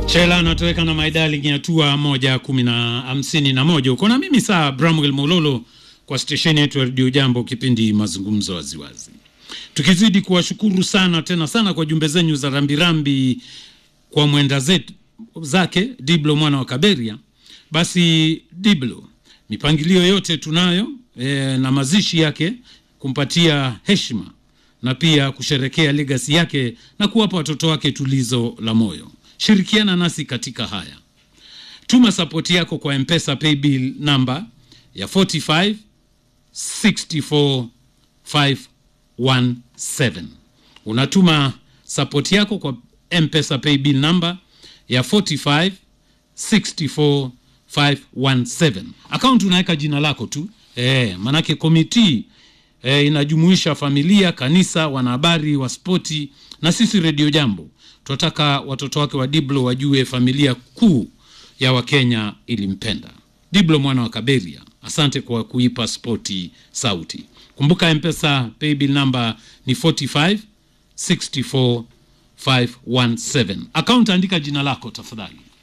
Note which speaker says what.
Speaker 1: Chela anatoweka na maidali hatua moja kumi na hamsini na moja uko na mimi saa Bramwell Mololo kwa stesheni yetu ya redio Jambo, kipindi mazungumzo waziwazi, tukizidi kuwashukuru sana tena sana kwa jumbe zenyu za rambirambi kwa mwenda zetu zake Diblo mwana wa Kaberia. Basi Diblo, mipangilio yote tunayo e, na mazishi yake kumpatia heshima na pia kusherekea legasi yake na kuwapa watoto wake tulizo la moyo. Shirikiana nasi katika haya, tuma sapoti yako kwa Mpesa paybill namba ya 45 64 517. Unatuma sapoti yako kwa Mpesa paybill namba ya 45 64 517. Akaunti unaweka jina lako tu e, manake komiti e, inajumuisha familia, kanisa, wanahabari wa spoti na sisi redio Jambo. Tunataka watoto wake wa Diblo wajue familia kuu ya Wakenya ilimpenda. Diblo mwana wa Kaberia, asante kwa kuipa spoti sauti. Kumbuka Mpesa paybill namba ni 45 64 517. Akaunti andika jina lako tafadhali.